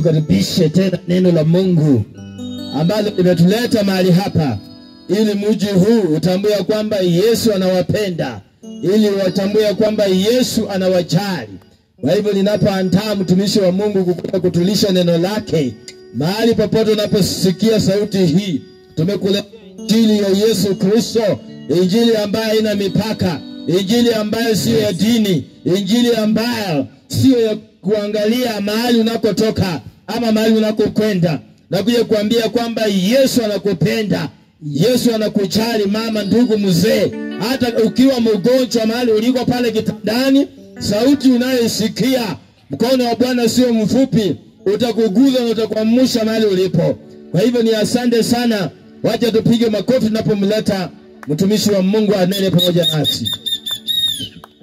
tukaribishe tena neno la Mungu ambalo limetuleta mahali hapa, ili mji huu utambue ya kwamba Yesu anawapenda, ili watambue ya kwamba Yesu anawajali. Kwa hivyo ninapoandaa mtumishi wa Mungu kukuja kutulisha neno lake, mahali popote unaposikia sauti hii, tumekuletea injili ya Yesu Kristo, injili ambayo haina mipaka, injili ambayo siyo ya dini, injili ambayo siyo ya kuangalia mahali unakotoka ama mahali unakokwenda. Nakuja kuambia kwamba Yesu anakupenda, Yesu anakujali, mama, ndugu, mzee, hata ukiwa mgonjwa mahali uliko pale kitandani, sauti unayoisikia, mkono wa Bwana sio mfupi, utakuguza na utakuamsha mahali ulipo. Kwa hivyo ni asante sana, wacha tupige makofi tunapomleta mtumishi wa Mungu anene pamoja nasi.